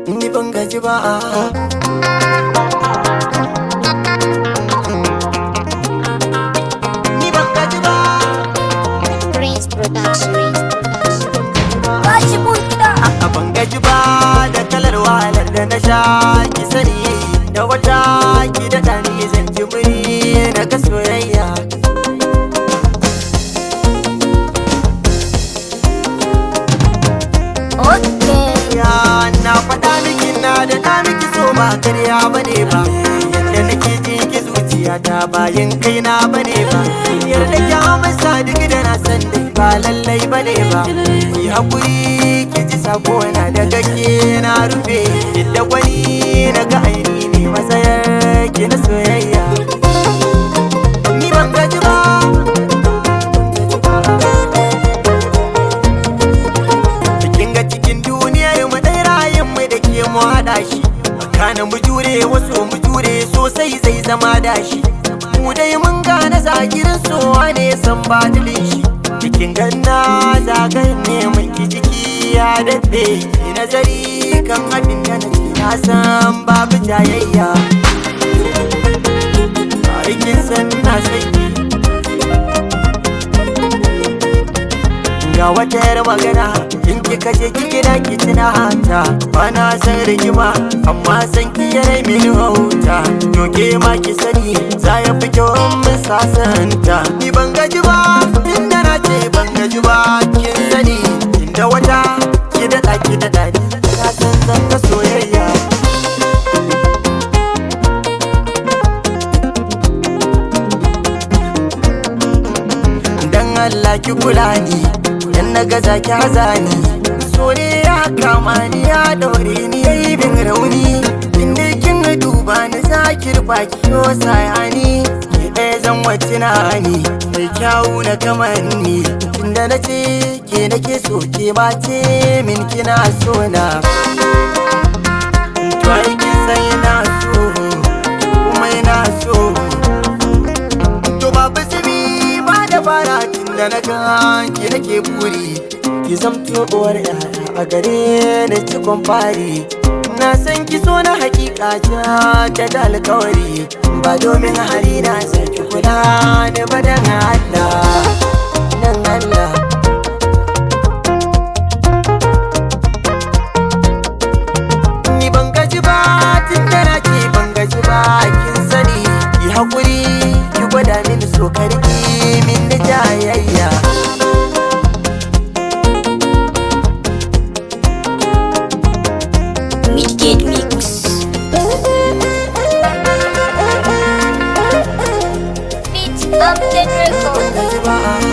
ni ban gaji ba ni ban gaji ba Prince Production. Bashi mun gida. a ban gaji ba da kalar wahalar da na sha ki sani da wata ki da ɗani zan ji muri na ga soyayya Okay. ya na faɗa miki na da na miki so ba karya bane ba yadda nake ji ki zuciya ta bayan kaina bane ba yarda ki amsa duk da na san dai ba lallai bane ba ki hakuri ki ji sako na da gake na rufe inda wani na ga aini ne matsayar ki na soyayya ni ban gaji ba Kin ga cikin duniyar mu dai rayun mu da ke mu haɗa shi Kana mu jure wasu mu jure sosai zai zama dashi Mu dai mun gane zagirin sowa ne san badilin shi Cikin ganna zagayen ne mun ki jiki ya daɗe Ki nazari kan abin da na ce na san babu jayayya Aikin san na sai ga wata yar magana in kika je ki gida ki tuna hata bana san rigima amma san ki yare mini wauta to ke ma ki sani za ya fi kyau in mun sasanta ni ban gaji ba inda na ce ban gaji ba kin sani inda wata ki daɗa ki daɗa ni na san zan ga soyayya dan Allah ki kula ni dan na gaza ki hazani so ne ya kama ni ya daure ni yayi bin rauni inda kin duba ni zaki rufa ki yo sayani ki ɗaya zan wace na ni mai kyawu na kamanni tunda na ce ke nake so ke ma ce min kina so na to ai kin san ina so kuma ina so To babu zubi ba da fara tun da na gan ki nake buri Ki zamto uwar yaya a gare ni cikon fari Na san ki so na hakika ta da alkawari Ba domin hali na sai ki kula da badan Allah Dan Allah Ni ban gaji ba tun da na ce ban gaji ba kin sani Ki haƙuri ki gwada mini so karki min da jayayya Midgate Mix. Beats Upton Ban Records. gaji ba